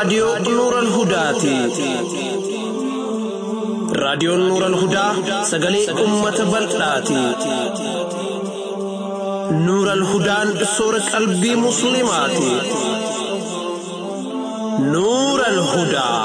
raadiyoo Nuural Hudaati. Raadiyoon Nuural Hudaa sagalee uummata bal'aati. Nuural Hudaan soora qalbii Musliimaati. Nuural Hudaa.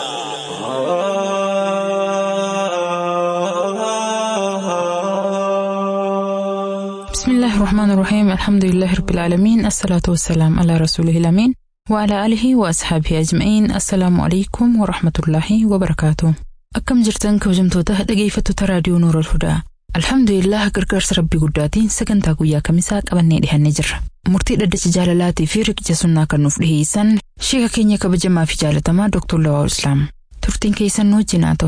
بسم الله الرحمن الرحيم الحمد لله رب العالمين الصلاة والسلام على رسوله الأمين وعلى آله وأصحابه أجمعين السلام عليكم ورحمة الله وبركاته أكم جرتن كوجمتوتا dhaggeeffattoota raadiyoo Nuura Alhudaa Alhamdulillah gargaarsa rabbii guddaatiin sagantaa guyyaa kamisaa qabannee dhihannee jirra. Murtii dhaddacha jaalalaatii fi riqicha sunnaa kan nuuf dhiheessan sheeka keenya kabajamaa fi jaalatamaa Dr. Lawaa Islaam. Turtiin keessan nu wajjin haa ta'u.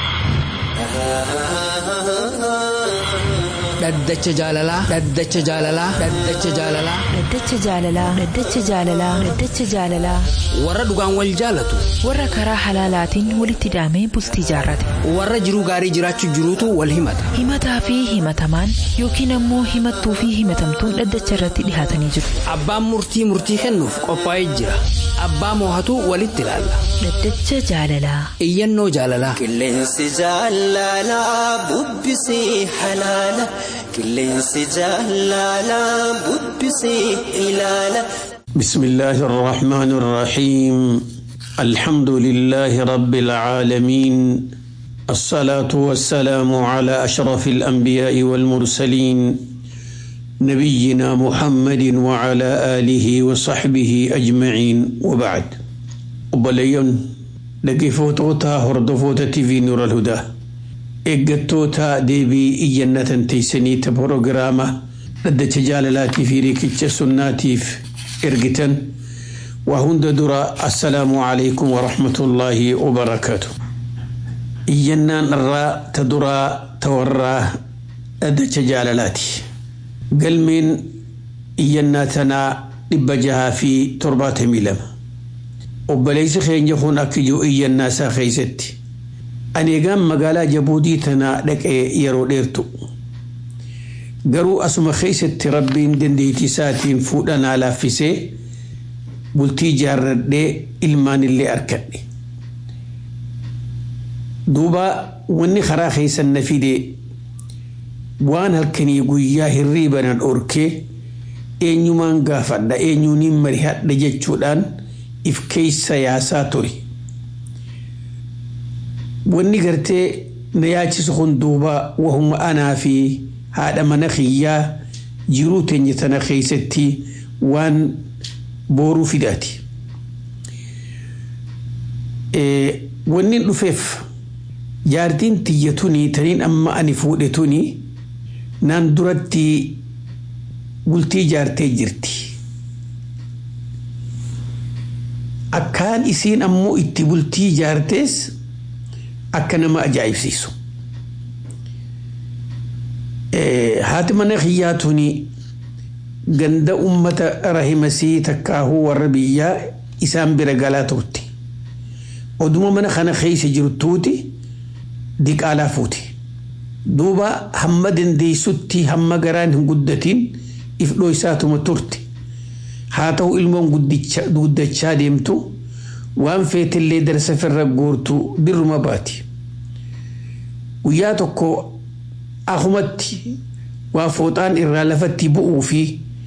Dhaddacha jaalalaa. Dhaddacha jaalalaa. Dhaddacha jaalalaa. Dhaddacha jaalalaa. Dhaddacha jaalalaa. Dhaddacha jaalalaa. Warra dhugaan wal jaalatu. Warra karaa halaalaatiin walitti hidhamee bultii jaarrate. Warra jiruu gaarii jiraachuu jiruutu wal himata. Himataa fi himatamaan yookiin ammoo himattuu fi himatamtuun dhaddacha irratti dhihaatanii jiru. Abbaan murtii murtii kennuuf qophaa'ee jira. Abbaa moohatu walitti ilaalla. Dhaddacha jaalalaa. Iyyannoo jaalalaa. Qilleensi jaalalaa bubbisee halaala. Qilleensi jaalalaa bubbisee ilaala. بسم الله الرحمن الرحيم الحمد لله رب العالمين الصلاة والسلام على أشرف الأنبياء والمرسلين نبينا محمد وعلى آله وصحبه أجمعين وبعد وبليون لقفوتوتا هردفوتا في نور الهدى إيجاتوتا ديبي إيجنة تيسني تبروغراما لدى جالالاتي في ريكتش سناتيف ergitan waa hunda dura assalaamu alaikum warahmatullaahi wabarakaatu iyyannaan irraa ta duraa ta warraa dhaddacha jaalalaati galmeen iyyannaa tanaa dhibba jahaa fi torbaatamii lama obboleessi keenya kun akka jiru iyyannaa isaa keeysatti ani egaan magaalaa jabuutii tanaa dhaqee yeroo dheertu garuu asuma keessatti rabbiin dandeettii isaatiin fuudhanaa laaffisee bultii jaarradhee ilmaan illee arkadhe. Duuba wanni karaa keessan na fide waan halkanii guyyaa hirriibana dhorkee eenyumaan gaafadha eenyuuniin marihadha jechuudhaan if keessa yaasaa ture. Wanni gartee na yaachisu kun duuba wahuma anaa fi haadha mana kiyyaa jiruu teenya tana keessatti waan booruu fidaati. Wanni dhufeef jaartiin tiyya tuni taniin amma ani fuudhe tuni naan duratti bultii jaartee jirti. Akkaan isiin ammoo itti bultii jaartees akka nama ajaa'ibsiisu. haati mana kiyyaa tuni ganda ummata rahimasii takkaahuu warra biyyaa isaan bira galaa turte. Oduma mana kana keessa jirtuuti diqaalaa fuuti. Duuba hamma dandeessutti hamma garaan hin guddatiin if dhoysaatuma turte. Haa ta'u ilmoon guddachaa deemtu waan feetillee darsa firra guurtu dirruma baati. Guyyaa tokko ahumatti waa fooxaan irraa lafatti bu'uu fi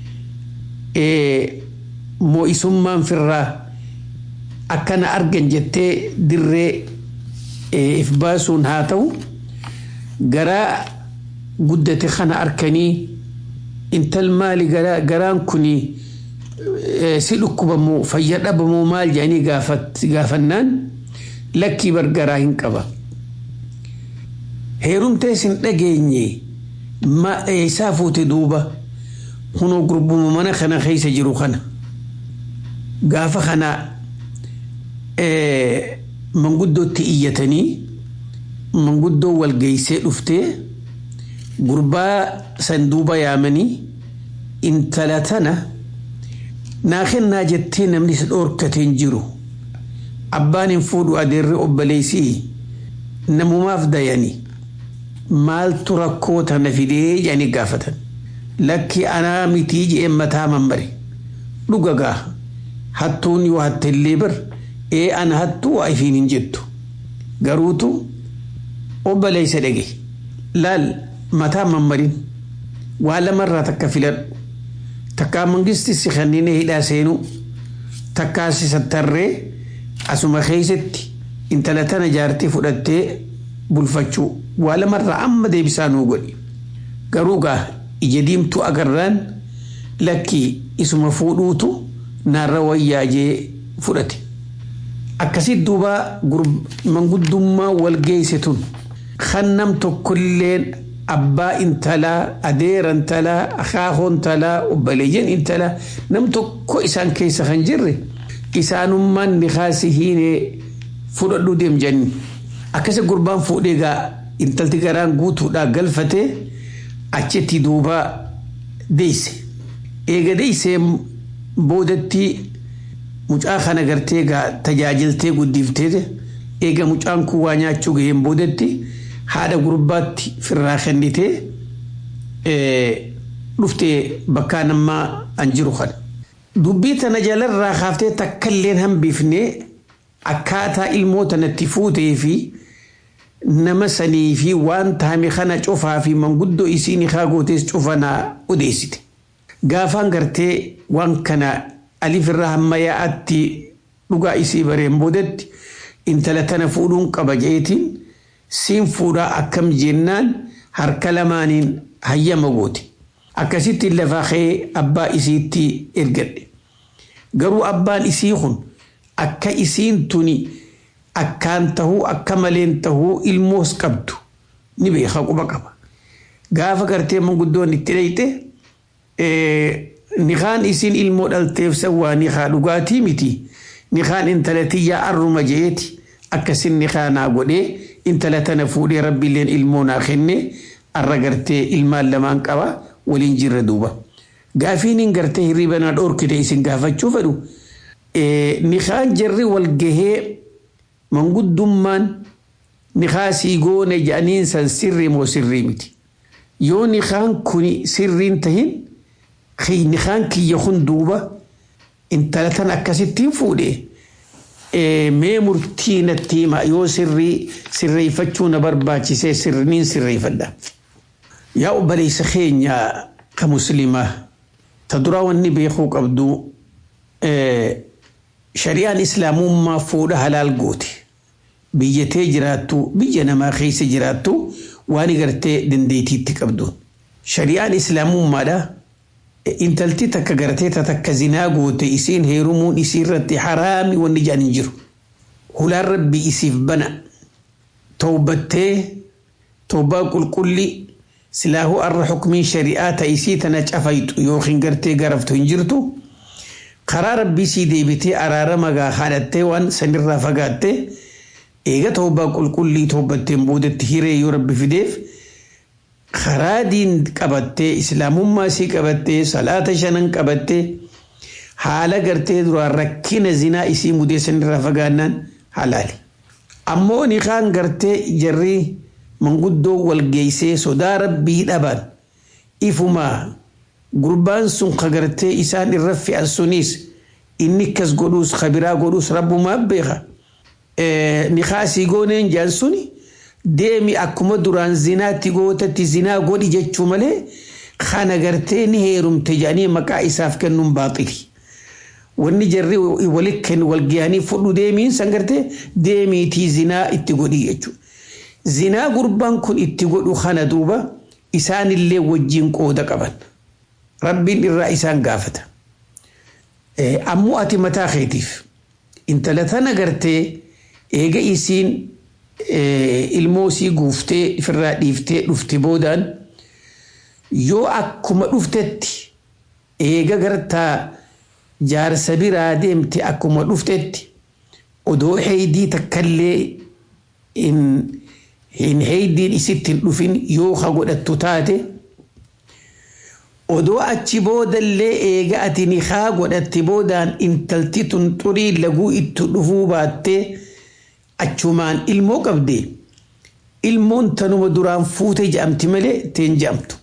moo'isummaan firraa akkana argan jettee dirree if baasuun haa ta'u garaa guddate kana arkanii intal maali garaan kuni si dhukkubamu fayya dhabamu maal jedhanii gaafannaan lakkii bargaraa hin qaba. heerumtee sin dhageenye isaa fuute duuba hunoo gurbuma mana kana keessa jiru kana gaafa kana manguddootti iyyatanii manguddoo walgeeysee dhuftee gurbaa san duuba yaamanii intala tana naa kennaa jettee namni isa dhoorkateen jiru abbaan hin fuudhu adeerri obboleessii namumaaf dayanii maaltu rakkoo tana fidee jedhanii gaafatan lakki anaa mitii je'een mataa mambare dhuga gaa hattuun yoo hattellee bar ee ana hattuu waa ifiin hin jettu garuutu obboleessa dhage laal mataa mammarin waa lamarraa takka filadhu takkaa mangisti si kanneen hidhaa seenu takkaa si sattarree asuma keessatti intala tana jaartii fudhattee bulfachuu waa lamarraa amma deebisaa nuu godhi garuu gaa ija diimtuu agarraan lakkii isuma fuudhuutu naarra wayyaajee fudhate akkasitti duuba manguddummaa wal geesse tun kan nam tokkolleen abbaa intalaa adeera intalaa akaakoo intalaa obboleeyyan intalaa nam tokko isaan keessa kan jirre isaanummaan nikaasi hiinee fudhadhuu deem jenni akkasi gurbaan fuudhee gaa intalti garaan guutuudhaa galfatee achitti duuba deeyse eega deeysee boodatti mucaa kana gartee gaa tajaajiltee guddiftee eega mucaan kun waa nyaachuu gaheen boodatti haadha gurbaatti firraa kennitee dhuftee bakkaa namaa an jiru kana. Dubbii tana jalarraa kaaftee takkailleen hambifnee akkaataa ilmoo tanatti fuutee fi nama sanii fi waan taame kana cufaa fi manguddoo isiin haa gootees cufanaa odeessite. Gaafaan gartee waan kana alifirraa hamma yaa'atti dhugaa isii bareen boodatti intala tana fuudhuun qaba jeetiin siin fuudhaa akkam jennaan harka lamaaniin hayyama goote. Akkasitti lafaa ka'ee abbaa isiitti ergadhe. Garuu abbaan isii kun akka isiin tuni akkaan tahuu akka maleen tahuu ilmoos qabdu ni beeka quba qaba. Gaafa gartee manguddoon itti dhayxe nikaan isiin ilmoo dhalteef sawwaa nikaa dhugaatii miti. Nikaan intala tiyyaa arruma jeeti akkasin nikaa naa godhee intala tana fuudhee rabbiilleen ilmoo naa kenne arra gartee ilmaan lamaan qaba waliin jirra duuba. Gaafiin hin gartee hirriba naa dhoorkite isin gaafachuu fedhu. Nikaan jarri wal gahee manguddummaan nikaa sii goone jedhaniin san sirrii moo sirrii miti. Yoo nikaan kun sirriin tahin nikaan kiyya kun duuba intala tan akkasittiin fuudhee mee murtii natti hima yoo sirrii sirreeffachuu na barbaachisee sirriin sirreeffadha. Yaa obboleessa keenya ka muslimaa ta duraa wanni beekuu qabdu shari'aan islaamummaa fuudha halaal goote. Biyyatee jiraattu biyya namaa keessa jiraattu waan gartee dandeetiitti qabduun. Shari'aan islaamummaadha. Intalti takka gartee takka zinaa goote isiin heerumuun isii irratti haraami wanni jedhan hin jiru. Hulaan rabbi isiif bana. Tawbattee tawbaa qulqulli silaahuu arra xukumiin shari'aa ta'isii tana cafaytu yookiin gartee garaftu hin jirtu. Karaa rabbii sii deebitee araarama gaa haadhattee waan sanirraa fagaattee eega tawbaa qulqullii tawbatteen boodatti hiree yoo rabbi fideef. karaa diin qabattee islaamummaa sii qabattee salaata shanan qabattee haala gartee duraan rakkina zinaa isii mudeessan irraa fagaannaan halaali. Ammoo nikaan gartee jarri manguddoo wal geessee sodaa rabbii dhaban ifumaa gurbaan sun ka gartee isaan irra fe'an sunis inni kas godhuus kabiraa godhuus rabbumaa beeka. Nikaa sii gooneen jaan suni. deemi akkuma duraan zinaatti gootatti zinaa godhi jechuu malee kana gartee ni heerumte jedhanii maqaa isaaf kennuun baaxili. Wanni jarri walitti kennu wal gahanii fudhu deemiin san gartee deemiitii zinaa itti godhi jechuudha. Zinaa gurbaan kun itti godhu kana duuba isaanillee wajjin qooda qaban. Rabbiin irraa isaan gaafata. Ammoo ati mataa keetiif intala tana gartee eega isiin ilmoo sii guuftee ifirraa dhiiftee dhufte boodaan yoo akkuma dhuftetti eega gartaa jaarsa biraa deemte akkuma dhuftetti odoo heeydii takkallee hin heeydiin isitti hin dhufin yoo ha godhattu taate odoo achi boodallee eega ati nikaa godhatte boodaan intalti tun xurii laguu itti dhufuu baattee achumaan ilmoo qabde ilmoon tanuma duraan fuute jedhamti malee teen jedhamtu.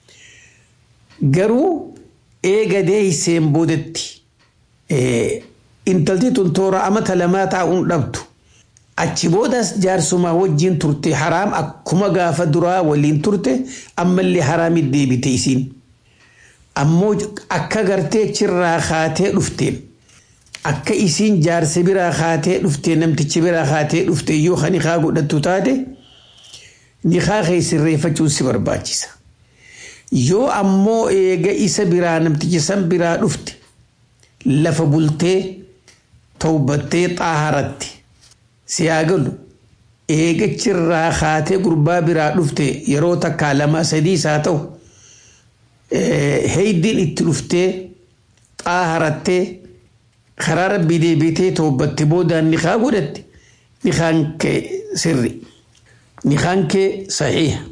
Garuu eega deeyseen boodatti intalti tun toora amata lamaa taa'uun dhabdu achi boodas jaarsumaa wajjin turte haraam akkuma gaafa duraa waliin turte ammallee haraamit deebite isiin ammoo akka gartee achirraa kaatee dhufteen akka isiin jaarsa biraa kaatee dhufte namtichi biraa kaatee dhufte yoo kan nikaa godhattu taate nikaa kee sirreeffachuun si barbaachisa yoo ammoo eega isa biraa namtichi san biraa dhufte lafa bultee tawbattee xaaharatti si haa galu eegachirraa kaatee gurbaa biraa dhufte yeroo takkaa lama sadiis haa ta'u heeydiin itti dhuftee xaaharattee karaa rabbii deebitee tawbatte boodaan nikaa godhatte nikaan kee sirri nikaan kee saxiiha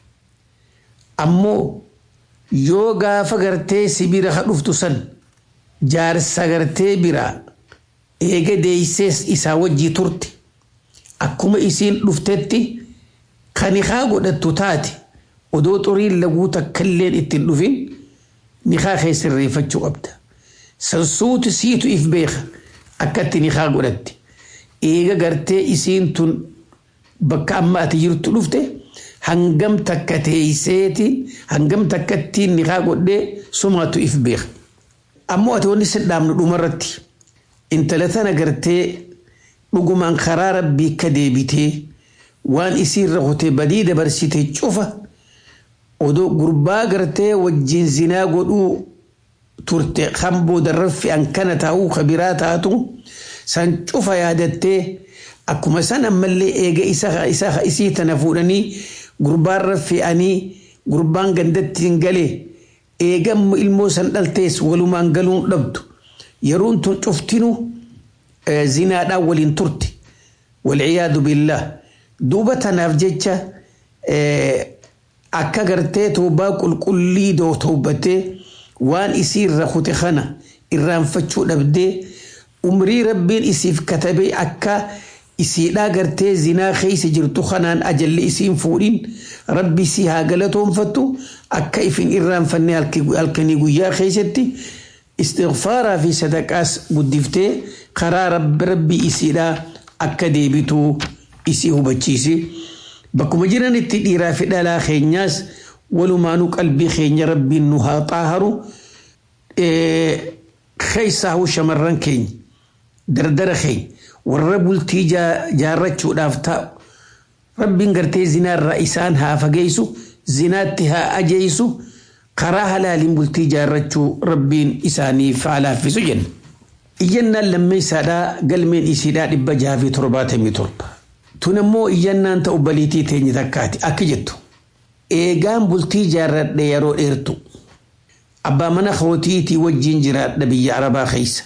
ammoo yoo gaafa gartee si bira ka dhuftu san jaarsa gartee biraa eega deeysees isaa wajjii turte akkuma isiin dhuftetti kan nikaa godhattu taate odoo xuriin laguu takkailleen ittiin dhufin nikaa kee sirreeffachuu qabda sansuuti siitu if beeka akkatti nikaa godhatte eega gartee isiin tun bakka amma ati jirtu dhufte hangam takka teeyseetiin hangam takkattiin nikaa godhee sumaatu if beeka ammoo ati wanni sin dhaabnu dhumarratti intala tana gartee dhugumaan karaa rabbii akka deebitee waan isiirra hotee badii dabarsite cufa odoo gurbaa gartee wajjin zinaa godhuu turte kan booda raffi an kana taa'uu kabiraa taatu san cufa yaadattee akkuma san ammallee eega isa isii tana fuudhanii gurbaan raffi'anii gurbaan gandatti hin galee eega ilmoo san dhaltees walumaan galuun dhabdu yeroon tun cuftinu zinaadhaan waliin turte walciyaadu billah duuba tanaaf jecha akka gartee toobaa qulqullii doo toobatee waan isii irra kute kana irraanfachuu dhabdee umrii rabbiin isiif katabee akka isiidhaa gartee zinaa keessa jirtu kanaan ajalli isiin fuudhin rabbi isii haa galatoonfattu akka ifin irraanfanne halkanii guyyaa keessatti istighfaaraa fi sadaqaas guddiftee karaa rabbi rabbi isiidhaa akka deebitu isii hubachiisi. Bakkuma jiranitti dhiiraa fi dhalaa keenyaas walumaanuu qalbii keenya rabbiin nu haa xaaharu keessaa huu shamarran keenya dardara keenya warra bultii jaarrachuudhaaf taa'u rabbiin gartee zinaarraa isaan haa fageessu zinaatti haa ajeessu karaa halaaliin bultii jaarrachuu rabbiin isaaniif haa laaffisu jenna. Iyyannaan lammeessaadhaa galmeen isiidhaa dhibba jaha fi torbaatamii torba. Tun immoo iyyannaan ta'u baliitii teenye takkaati akka jettu. Eegaan bultii jaarradhe yeroo dheertu. Abbaa mana kootiitii wajjin jiraadha biyya Arabaa keessa.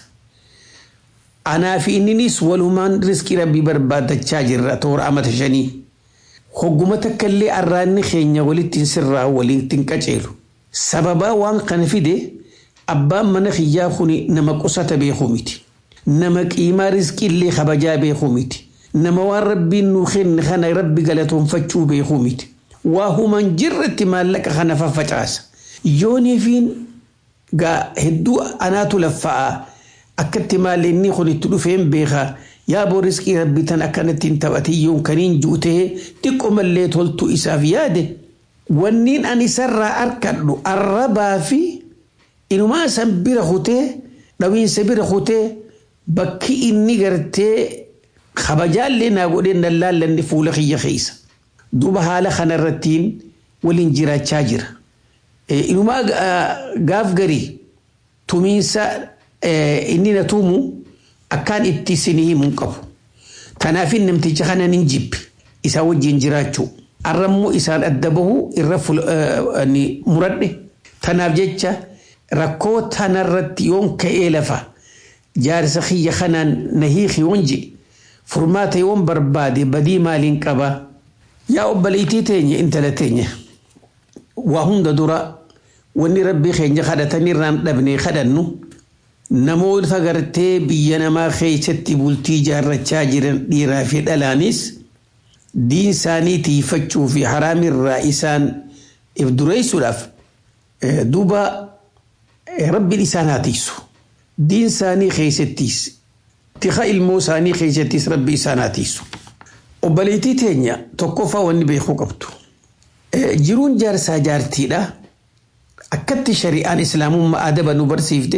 Anaa fi inninis walumaan riskii rabbii barbaadachaa jirra toora amata shanii. Hogguma takka illee arraanni keenya walittiin sirraa waliin qaceelu. Sababaa waan kana fide abbaan mana kiyyaa kun nama qusata beekuu miti. Nama qiimaa riskii illee kabajaa beekuu miti. Nama waan rabbiin nuu kenne kana rabbi galatoonfachuu beekuu miti. Waa human jirratti maallaqa kana faffacaasa. Yooniifiin gaa hedduu anaatu laffa'aa akkatti maal inni kun itti dhufeen beekaa yaa boo riskii rabbii tan akkanatti hin taphatin yoon kaniin juutee xiqqoo mallee toltuu isaaf yaade. Wanniin ani isarraa arkadhu arrabaa fi inumaa san bira kutee dhawiinsa bira kutee bakki inni gartee kabajaallee naa godhee dallaallanne fuula kiyya keessa. Duuba haala kanarrattiin waliin jiraachaa jira. Inumaa gaaf garii tumiinsa inni na tuumu akkaan itti isinii himuu qabu. Kanaafin namticha kana nin jibbi isaa wajjin jiraachuu. Arrammoo isaan adda bahu irra muradhe. Tanaaf jecha rakkoo tanarratti yoon ka'ee lafa jaarsa kiyya kanaan na hiiki yoon je furmaata yoon barbaade badii maaliin qaba. Yaa obboleettii teenya intala teenya waa hunda dura wanni rabbii keenya kadhatanirraan dhabnee kadhannu namoota gartee biyya namaa keessatti bultii jaarrachaa jiran dhiiraa fi dhalaanis diin isaanii tiifachuu fi haraamirraa isaan if dureessuudhaaf duuba rabbiin isaan haa tiisu. Diin isaanii keessattis tika ilmoo isaanii keessattis rabbi isaan hatiisu. Obboleettii teenya tokkoffaa wanni beekuu qabdu. Jiruun jaarsaa jaartiidha. Akkatti shari'aan islaamummaa adaba nu barsiifte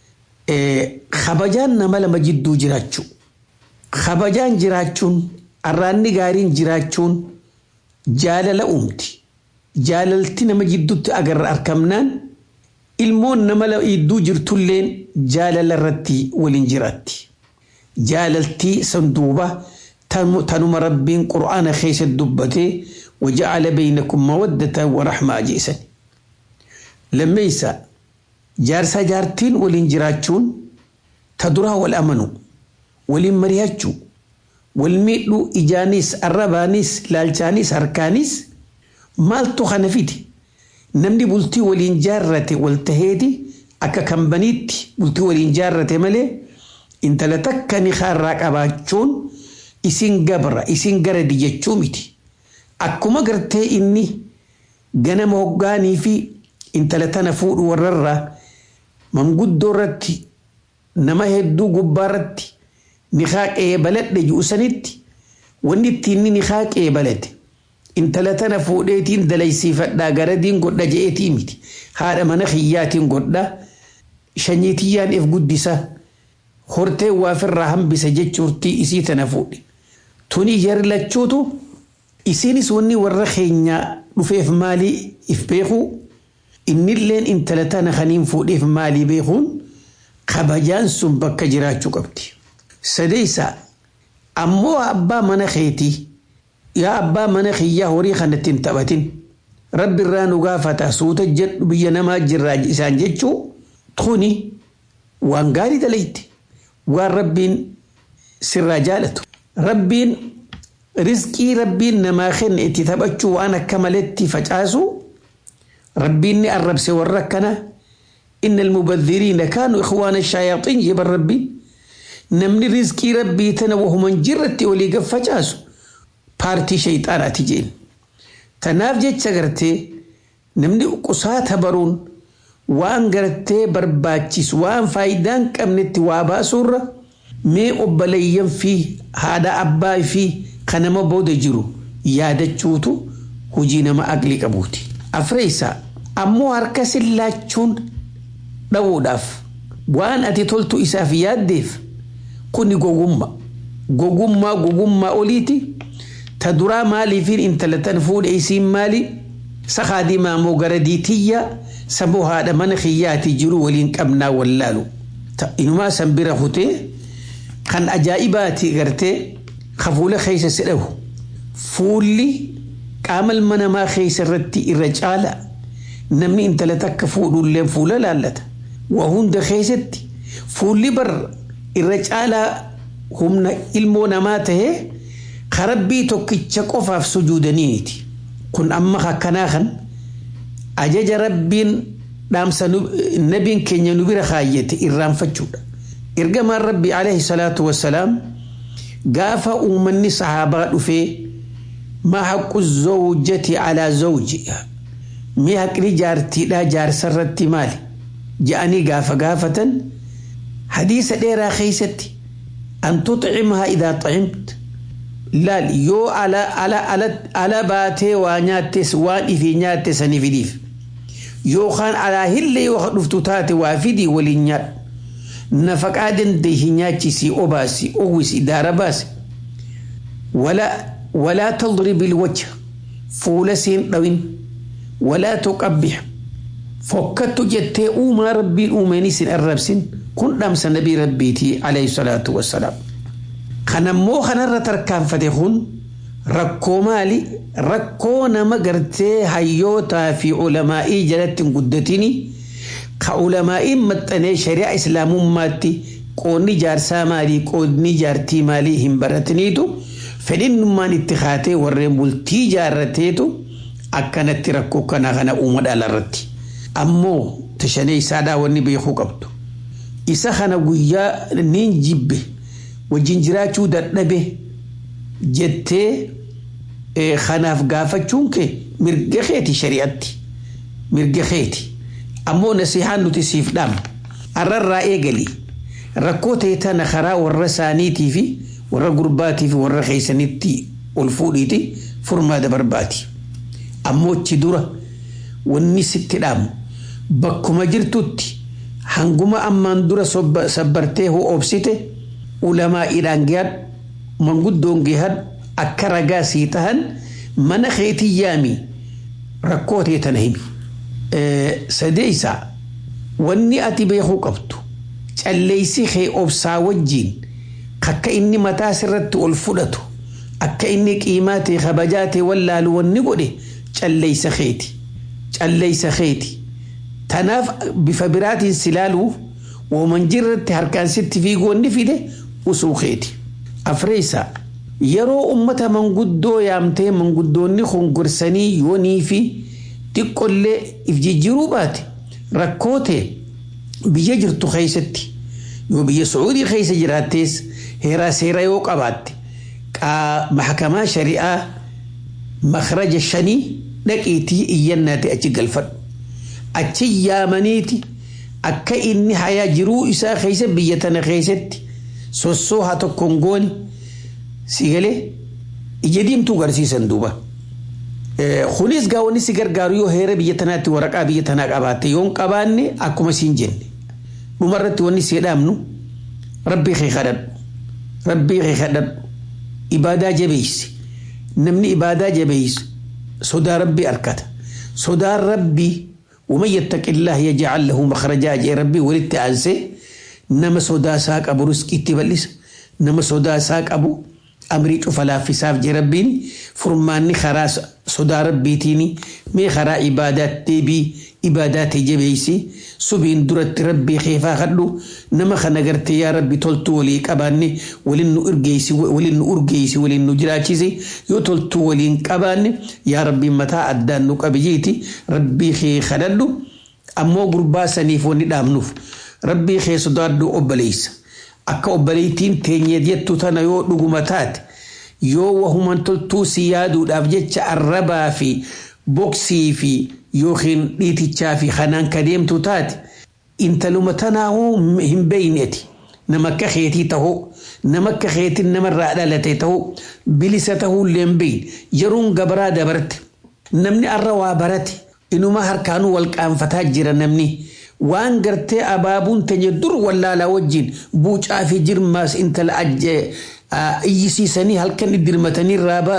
kabajaan nama lama jidduu jiraachuu. Kabajaan jiraachuun arraanni gaariin jiraachuun jaalala uumti. Jaalalti nama jidduutti agarra argamnaan ilmoon nama jidduu jirtulleen jaalala irratti waliin jiraatti. Jaalaltii sanduuba tanuma rabbiin qura'aana keessa dubbatee waja'ala beeynakum mawaddata wa rahmaa jeesan. Lammeessa jaarsaa jaartiin waliin jiraachuun ta duraa wal amanu waliin mari'achuu wal miidhuu ijaanis arrabaanis laalchaanis harkaanis maaltu kana fide namni bultii waliin jaarrate wal taheeti akka kambaniitti bultii waliin jaarrate malee intala takka ni kaarraa qabaachuun isin gabra isin garadi jechuu miti akkuma gartee inni ganama hoggaanii fi intala tana fuudhu warrarraa manguddoo irratti nama hedduu gubbaa irratti ni haaqee baladhe ju'usanitti wanni ittiin ni haaqee balade intala tana fuudheetiin dalaysiifadhaa garadiin godha je'eetii miti haadha mana kiyyaatiin godha shanyiitiyyaan if guddisa hortee waafirraa hambisa jechuurtii isii tana fuudhe tuni yarlachuutu isinis wanni warra keenyaa dhufeef maalii if beekuu innilleen intala tana kaniin fuudheef maalii beekuun kabajaan sun bakka jiraachuu qabdi. Sadeessa ammoo abbaa mana keetii yaa abbaa mana kiyyaa horii kanatti hin taphatin rabbi irraa nu gaafata suuta jedhu biyya namaa jirraa isaan jechuu tuni waan gaarii dalayti waan rabbiin sirraa jaalatu. Rabbiin rizqii rabbiin namaa kenne itti taphachuu waan akka maletti facaasu rabbiin ni arrabse warra akkana inna almubadhiriina kaanu ikhwaana shayaaxiin jedhan rabbiin namni rizqii rabbii tana wahuman jirratti olii gaf facaasu paartii shayxaanaati jeen tanaaf jecha gartee namni qusaata baruun waan gartee barbaachisu waan faayidaan qabnetti waa baasuurra mee obboleeyyan fi haadha abbaa fi kanama booda jiru yaadachuutu hojii nama aqlii qabuuti. Afreessaa ammoo harka sillaachuun dhabuudhaaf waan ati toltu isaaf yaaddeef kuni gogummaa. Gogummaa gogummaa oliiti. Ta duraa maaliifiin intalatan fuudhe isiin maali? Sakaadii maamoo gara diitiyyaa saboo haadha mana kiyyaati jiru waliin qabnaa wallaalu. Inumaa san bira kutee kan ajaa'ibaati gartee kafuula keessa si dhabu. Fuulli qaama ilma namaa keessa irratti irra caala namni intala takka fuudhullee fuula laallata. Waa hunda keessatti fuulli bar irra caalaa humna ilmoo namaa tahee karabbii tokkicha qofaaf sujuudaniiti. Kun amma akkanaa kan ajaja rabbiin dhaamsa nabiin keenya nu bira kaayyate irraanfachuudha. Ergamaan rabbi alayhi salaatu wassalaam gaafa uummanni sahaabaa dhufee ما حق الزوجة على زوجها مي حق جارتي لا جار سرتي مالي جاءني قافة قافة حديث ديرا خيستي أن تطعمها إذا طعمت لا يو على على على على باتي وانياتس وان في نياتس نفديف يو خان على هل يو خدفتاتي وافدي ولينيات نفقادن دي هنياتي سي أوباسي أوسي دارباسي ولا ولا تضرب الوجه فول سين دوين ولا تقبح فكت جتي أوما ربي أوماني سين الرب سين كن دمس نبي ربيتي عليه الصلاة والسلام خنمو خنر تركان فتحون ركو مالي ركو نما قرتي هيوتا في علماء جلت قدتني كعلماء متني شريع إسلام ماتي قوني جارسا مالي قوني جارتي مالي هم برتنيتو fedhinnummaan itti kaatee warreen bultii jaarrateetu akkanatti rakkoo kana kana uuma dhalarratti. Ammoo tashanee isaadhaa wanni beekuu qabdu. Isa kana guyyaa niin jibbe wajjin jiraachuu dadhabe jettee kanaaf gaafachuun kee mirga keeti shari'atti. Mirga keeti. Ammoo nasihaan nuti siif dhaamna. Arrarraa eegalii. rakkoo ta'e tana karaa warra isaaniitii fi warra gurbaatii fi warra keessanitti ol fuudhiiti furmaata barbaadi. Ammoo achi dura wanni sitti dhaamu bakkuma jirtutti hanguma ammaan dura sabbartee obsite ulamaa idhaan gahad manguddoon gahad akka ragaa sii tahan mana keetii yaami rakkoo ta'e tana himi. Sadeessaa wanni ati beekuu qabdu calleessi kee obsaa wajjiin akka inni mataa sirratti ol fudhatu akka inni qiimaa ta'e kabajaa ta'e wallaalu wanni godhe calleessa keeti. Calleessa keeti. Tanaaf bifa biraatiin silaaluuf wooman jirratti harkaan sitti fiigoonni fide usuu keeti. Afreessaa yeroo ummata manguddoo yaamtee manguddoonni kongorsanii yoonii fi xiqqollee if jijjiiruu baate rakkoo ta'e biyya jirtu keessatti yoo biyya Sucuudii keessa jiraattees heeraa seera yoo qabaatte mahakamaa shari'aa makhraja shanii dhaqiitii iyyannaati achi galfadhu. Achi yaamaniiti akka inni hayaa jiruu isaa keessa biyya tana keessatti sossoo haa tokkoon goone si galee ija diimtuu garsiisan duuba. Kunis gaa wanni si gargaaru yoo heera biyya tanaatti waraqaa biyya tanaa qabaatte yoo hin qabaanne akkuma siin jenne. Dhumarratti wanni si dhaamnu rabbii kee kadhadhu. Rabbii kee kadhadhu. Ibaadaa jabeessi. Namni ibaadaa jabeessu sodaa rabbii arkata. Sodaan rabbii ومن يتق الله يجعل له مخرجا جاء ربي ولدت أنسي نما سودا ساق أبو رزق اتبلس نما سودا ساق أبو أمري فلا في ساف جربين فرماني خراس سودا ربيتيني مي خرا عبادات تبي عبادات جبيسي سبين درت ربي خيفا خلو نما خنقرت يا ربي تلتو ولي كباني ولن أرجيسي ولن أرجيسي ولن جراچيسي يو تلتو ولين كباني يا ربي متى أدان نقبجيتي ربي خي خللو أمو قربا سنيفوني دامنوف ربي خي صدادو أبليس akka obboleettiin teenye jettu tana yoo dhuguma taate yoo wahuman toltuu si yaaduudhaaf jecha arrabaa fi boksii fi yookiin dhiitichaa fi kanaan ka deemtu taate intaluma tanaahuu hin beeyneeti nama akka keetii tahuu nama akka keetiin namarraa dhalate tahuu bilisa tahuu illee hin beeyne yeroon gabaraa dabarte namni arra waa barate inuma harkaanuu wal qaanfataa jira namni. waan gartee abaabuun teenye dur wallaalaa wajjin buucaa fi jirmaas intala iyyisiisanii halkan dirmatanii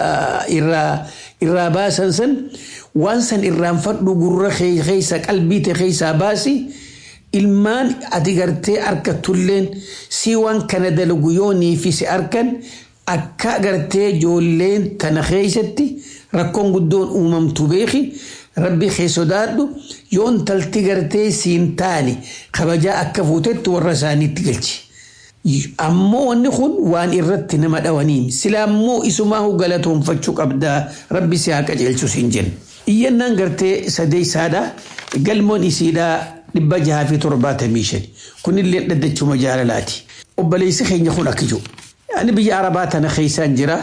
irraa baasan san waan san irraanfadhu gurra keessa qalbii ta'e keessaa baasi ilmaan ati gartee arkatulleen si waan kana dalagu yoonii fi si arkan akka gartee ijoolleen tana keessatti rakkoon guddoon uumamtu beeki. rabbi kee sodaadhu yoo intalti gartee siin taane kabajaa akka fuutetti warra isaaniitti galchi. Ammoo wanni kun waan irratti nama dhawaniin silaa immoo isumaahu galatoonfachuu qabdaa rabbi si haa qajeelchu siin jenna. Iyyannaan gartee sadeessaadha galmoon isiidhaa dhibba jahaa fi torbaatamii shani kunillee dhaddachuma jaalalaati. Obboleessi keenya kun akka jiru. Ani biyya Arabaa tana keessaan jira.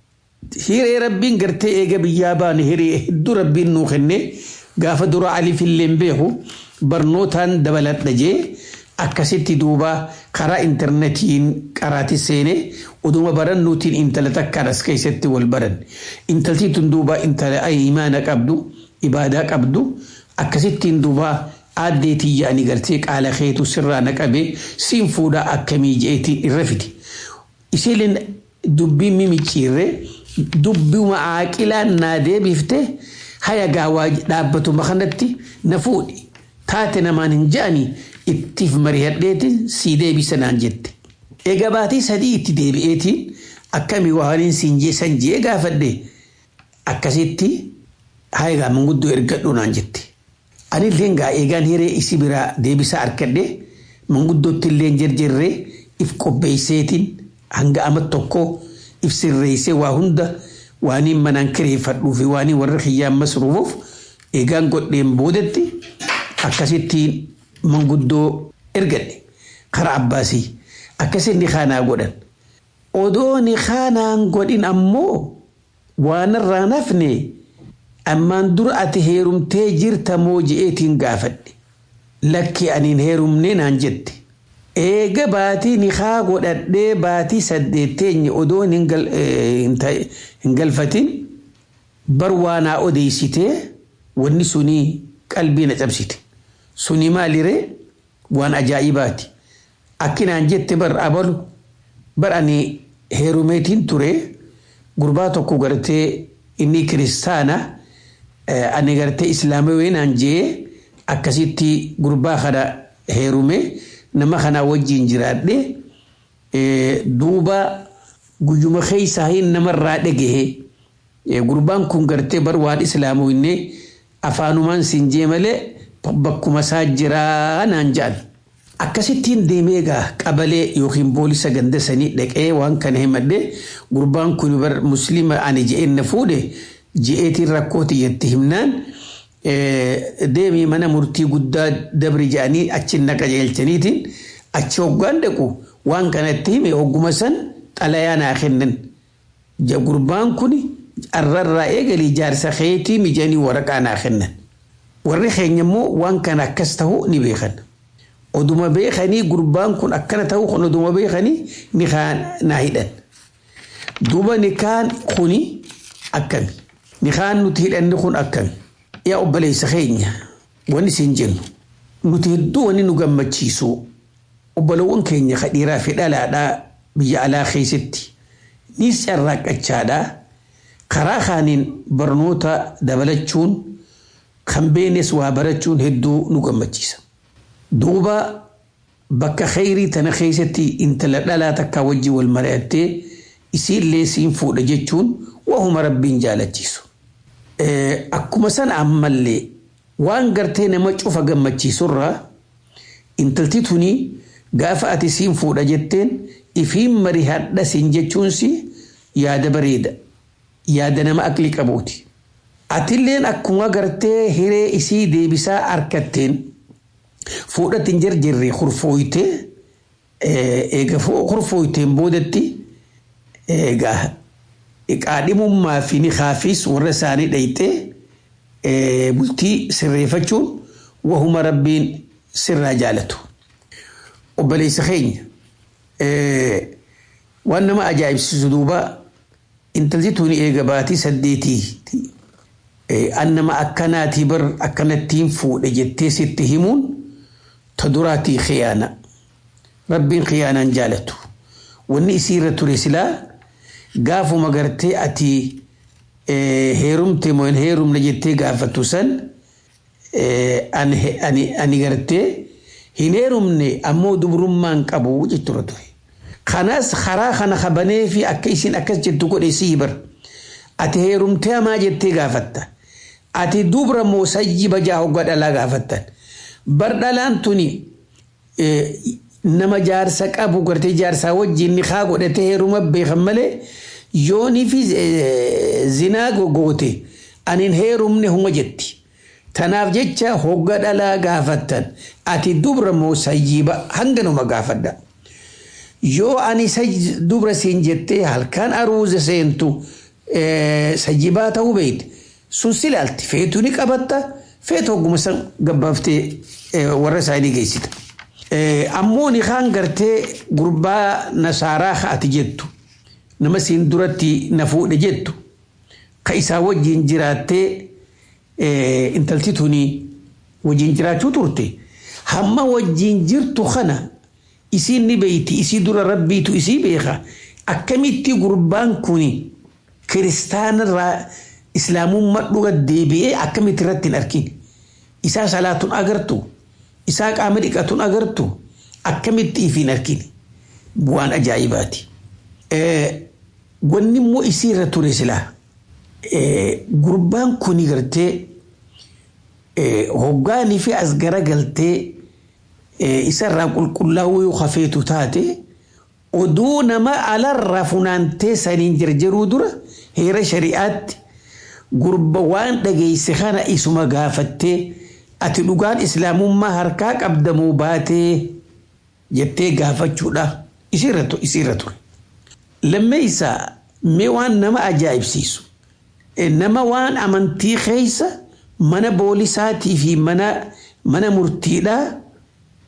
Hiree rabbiin gartee eega biyyaa baane hiree hedduu rabbiin nuu kenne gaafa dura alifillee beeku barnootaan dabaladha jee akkasitti duuba karaa intarneetiin qaraati seene oduma barannuutiin intala takkaan as keessatti wal baran. Intalti tun duuba intala imaana qabdu ibaadaa qabdu akkasittiin duuba aaddeetii yaa'anii gartee qaala keetu sirraa naqabee siin fuudhaa akkamii jeetiin irra fiti. Isheen dubbii mimicciirree dubbuma aaqilaan naa deebifte haya gaawaa dhaabbatuma kanatti na fuudhi taate namaan hin je'anii ittiif mari'adheetiin sii deebisa naan jette. Egaa baatii sadii itti deebi'eetiin akkamii waaliin siin jeessan jee gaafadhe akkasitti haya gaa manguddoo ergadhu naan jette. Anillee gaa eegaan hiree isi biraa deebisaa harkadhe manguddootti illee jarjarree if qopheesseetiin hanga ama tokkoo if sirreessee waa hunda waaniin manaan kireeffadhuu fi waaniin warra kiyyaan masruufuuf eegaan godheen boodetti akkasittiin manguddoo ergadhe karaa abbaasii akkasitti kaanaa godhan. Odoo ni kaanaan godhin ammoo waan irraa nafne ammaan dura ati heerumtee jirta moo je'eetiin gaafadhe. Lakki aniin heerumnee naan jette. eega baatii nikaa godhadhee baatii saddeetteenye odoo hin galfatin bar waanaa odeessitee wanni suni qalbii na cabsite suni maaliree waan ajaa'ibaati akkinaan jette bar abalu bar ani heerumeetiin ture gurbaa tokko gartee inni kiristaana ani gartee islaamaweenaan jee akkasitti gurbaa kana heerume nama kana wajjin jiraadhe duuba guyyuma keeysaa hin namarraa dhagahe gurbaan kun gartee bar waan islaamawinne afaanumaan siin jee malee bakkuma isaa jiraa naan jedhan. Akkasittiin deemee egaa qabalee yookiin boolisa ganda sanii dhaqee waan kana himadhe gurbaan kun bar muslima ani je'een na fuudhe je'eetiin rakkooti jetti himnaan deemii mana murtii guddaa dabri jedhanii achi na qajeelchaniitiin achi hoggaan dhaqu waan kanatti hime hogguma san xalayaa naa kennan. Gurbaan kun arrarraa eegalii jaarsa keetii mijanii waraqaa naa kennan. Warri keenya immoo waan kana akkas ta'uu ni beekan. Oduma beekanii gurbaan kun akkana ta'uu kun oduma beekanii nikaan naa hidhan. Duuba nikaan kuni akkami. Nikaan nuti hidhanni kun akkami. Yaa obboleessa keenya wanni isin jennu. Nuti hedduu wanni nu gammachiisu obbolowwan keenya kadhiiraa fi dhalaadhaa biyya alaa keessatti ni carraaqqachaadhaa. Karaa kaaniin barnoota dabalachuun kan beenes waa barachuun hedduu nu gammachiisa. Duuba bakka khayrii tana keessatti intala dhalaa takkaa wajjin wal mari'attee isiillee siin fuudha jechuun wahuma rabbiin jaalachiisu. Akkuma sana ammallee waan gartee nama cufa gammachiisurraa intalti tuni gaafa ati siin fuudha jetteen ifiin marii hadha siin jechuunsi yaada bareeda. Yaada nama aqli qabuuti. Atilleen akkuma gartee hiree isii deebisaa harkatteen fuudhatti hin jarjarre kurfooytee eega kurfooyteen boodatti egaa qaadhimummaa fi nikaafis warra isaanii dhayxee bultii sirreeffachuun wahuma rabbiin sirraa jaalatu. Obboleessa keenya waan nama ajaa'ibsiisu duuba intalti tuni eega baatii saddeetii an nama akkanaatii bar akkanattiin fuudhe jettee sitti himuun ta duraatii khiyaana rabbiin khiyaanaan jaalatu wanni isiirra ture silaa gaafuma gartee ati heerumte moo hin heerumne jettee gaafattu san ani gartee hin heerumne ammoo dubrummaan qabu jechuudha ture. Kanaas karaa kana kabanee fi akka isin akkas jettu godhe sii bar. Ati heerumtee hamaa jettee gaafatta. Ati dubra moo sayyiba jaa hoggaa dhalaa gaafattan. Bar dhalaan tuni nama jaarsa qabu gartee jaarsaa wajjin ni haa godhatee heeruma beekan malee yoonii fi zinaa goote anin heerumne huma jetti. Tanaaf jecha hogga dhalaa gaafattan ati dubra moo sayyiba hanganuma gaafadha. Yoo ani dubra siin jettee halkan aruuza seentu sayyibaa ta'uu beekte sun silaalti feetuu ni qabatta feetu hogguma san gabbaaftee warra isaanii geessita. Ammoo ni kaan gartee gurbaa nasaaraa ati jettu nama siin duratti na fuudhe jettu ka isaa wajjin jiraattee intalti tuni wajjin jiraachuu turte hamma wajjin jirtu kana isiin ni beeyti isii dura rabbiitu isii beeka akkamitti gurbaan kuni kiristaanarraa islaamummaa dhuga deebi'ee akkamitti irratti hin argin isaa salaatuun agartu isaa qaama dhiqatuun agartu akkamitti if hin argin waan ajaa'ibaati. Wanni immoo isii irra ture silaa gurbaan kuni gartee hoggaanii fi as garagaltee isarraa qulqullaa'uu yoo hafeetu taate oduu nama alarraa funaantee saniin jarjaruu dura heera shari'aatti gurba waan dhageesse kana isuma gaafattee ati dhugaan islaamummaa harkaa qabdamuu baatee jettee gaafachuudha isiirra ture. Lammeessaa mee waan nama ajaa'ibsiisu nama waan amantii keessa mana boolisaatii fi mana mana murtiidhaa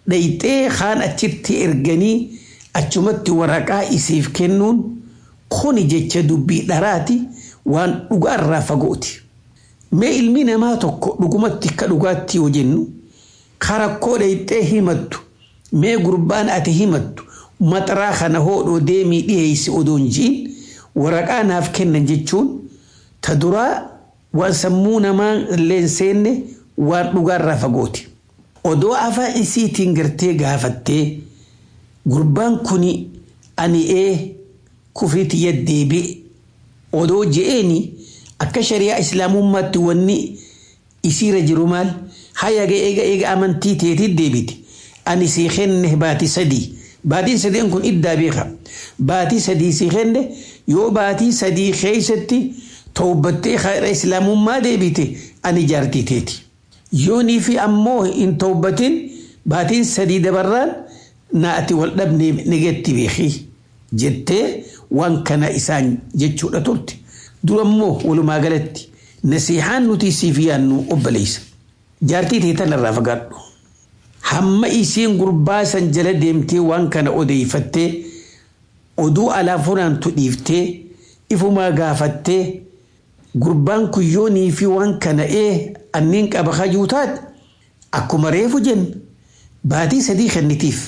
dhayxee kaan achitti erganii achumatti waraqaa isiif kennuun kuni jecha dubbii dharaati waan dhugaarraa fagooti. Mee ilmi namaa tokko dhugumatti akka dhugaatti yoo jennu karakkoo dhayxee himattu mee gurbaan ati himattu maxaraa kana hoodhoo deemii dhiheessi odoon jiin waraqaa naaf kennan jechuun ta duraa waan sammuu namaa illee seenne waan dhugaarraa fagooti. Odoo afaan isiitiin gartee gaafattee gurbaan kuni ani ee kufriiti yaddeebi'e odoo je'eeni akka shari'aa islaamummaatti wanni isiira jiru maal hayaga eega eega amantii teetii deebite ani sii kenne baatii sadii baatiin sadeen kun iddaa beeka baatii sadii sii kenne yoo baatii sadii keeysatti tawbattee khayra islaamummaa deebite ani jaartii teeti yoonii fi ammoo hin tawbatin baatiin sadii dabarraan na ati wal dhabne negetti beekii jettee waan kana isaan jechuudha turte durammoo walumaa galatti nasihaan nuti siif yaannu obboleessa jaartii teetan irraa fagaadhu hamma isiin gurbaa san jala deemtee waan kana odeeyfattee oduu alaa funaantu dhiiftee ifumaa gaafattee gurbaan kun yoonii fi waan kana ee anniin qaba kajuu taate akkuma reefu jenna baatii sadii kennitiif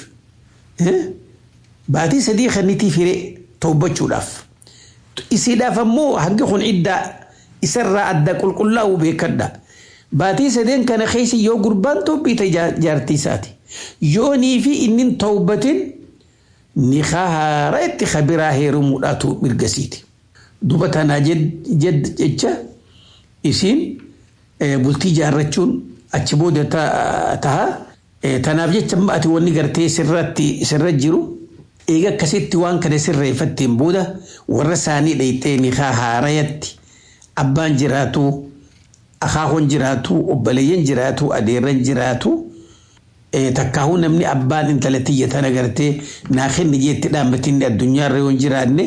baatii sadii kennitiif hiree tawbachuudhaaf isiidhaaf ammoo hangi kun iddaa isarraa adda qulqullaa'uu beekadha baatii sadeen kana keessa yoo gurbaan tobbiite jaartii isaati yoonii fi inni tawbatin nikaa haaraa itti kabiraa heerumuudhaatu mirgasiiti duba tanaa jecha isiin bultii jaarrachuun achi booda taha tanaaf jecha ati wanni gartee sirratti sirra jiru eega akkasitti waan kana sirreeffatteen booda warra isaanii dhayxee nikaa haarayatti abbaan jiraatu akaakoon jiraatu obboleeyyan jiraatu adeerran jiraatu takkaahuu namni abbaan intala tiyya tana gartee naa kenni jeetti dhaabbatinni addunyaarra yoo hin jiraanne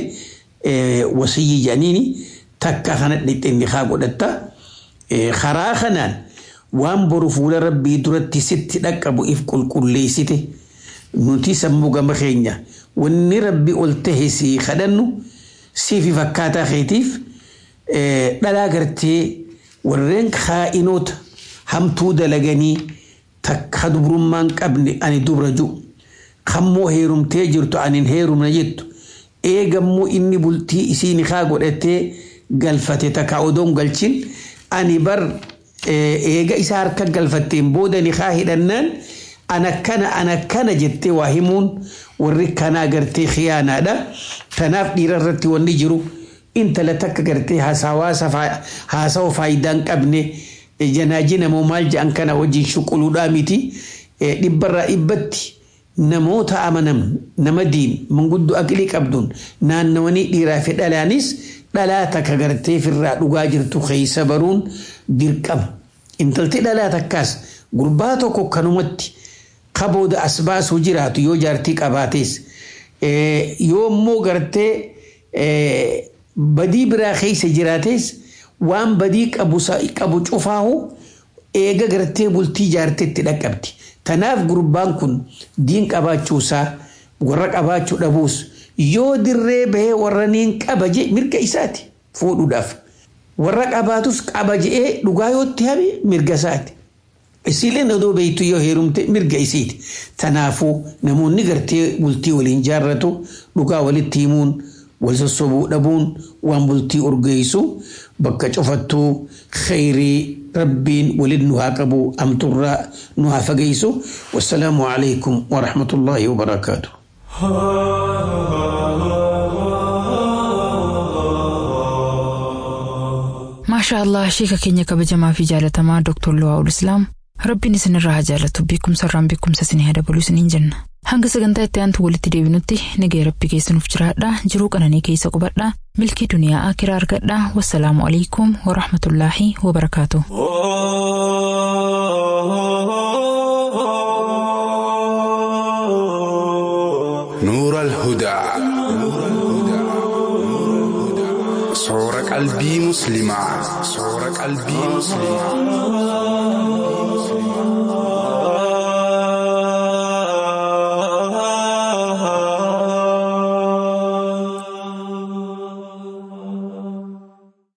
wasiyyi jedhaniini takka kana dhayxee nikaa godhatta karaa kanaan waan boru fuula rabbii duratti sitti dhaqqabu if qulqulleessite nuti sammuu gama keenya wanni rabbi ol tahe si kadhannu siifi fakkaataa keetiif dhalaa gartee warreen kaa'inoota hamtuu dalaganii takka dubrummaan qabne ani dubra ju kammoo heerumtee jirtu anin heerumna jettu eegammoo inni bultii isii nikaa godhatee galfate takka odoon galchin ani bar eega isaa harka galfatteen booda nikaa hidhannaan ana kana ana kana jettee waa himuun warri kanaa gartee khiyaanaadha tanaaf dhiira irratti wanni jiru intala takka gartee haasawa faayidaan qabne janaajina moo maal jedhan kana wajjin shuquluudhaa miti dhibbarraa dhibbatti namoota amanam nama diin manguddoo aqlii qabduun naannawanii dhiiraa fi dhalaanis dhalaa takka gartee firraa dhugaa jirtu keessa baruun dirqama intalti dhalaa takkaas gurbaa tokko kanumatti kabooda as baasuu jiraatu yoo jaartii qabaates yoo immoo gartee badii biraa keessa jiraates waan badii qabu cufaahu eega gartee bultii jaarteetti dhaqqabdi. Tanaaf gurbaan kun diin qabaachuusaa warra qabaachuu dhabuus yoo dirree bahee warra niin qaba jee mirga isaati fuudhuudhaaf. Warra qabaatus qaba je'ee dhugaa yootti habi mirga isaati. Isiileen odoo beektu yoo heerumte mirga isiiti. Tanaafuu namoonni gartee bultii waliin jaarratu dhugaa walitti himuun wal sossobuu dhabuun waan bultii urgeessu bakka cufattuu khayrii rabbiin waliin nu haa qabu amturraa nu haa fageessu. Wassalaamu alaikum wa rahmatullaahi wa barakaatu. maashaa allah sheeka keenya kabajamaa fi jaalatamaa dooktor Luwaa'ul Islaam rabbiin isinirraa haa jaalatu beekumsa irraan beekumsa isinii haa dabalu isiniin jenna hanga sagantaa itti aantu walitti deebinutti nagaya rabbi keessanuuf jiraadha jiruu qananii keessa qubadha milkii duniyaa akiraa argadha wassalaamu alaikum warahmatullaahi wabarakaatu. نور الهدى صور قلبي مسلمة صور قلبي مسلمة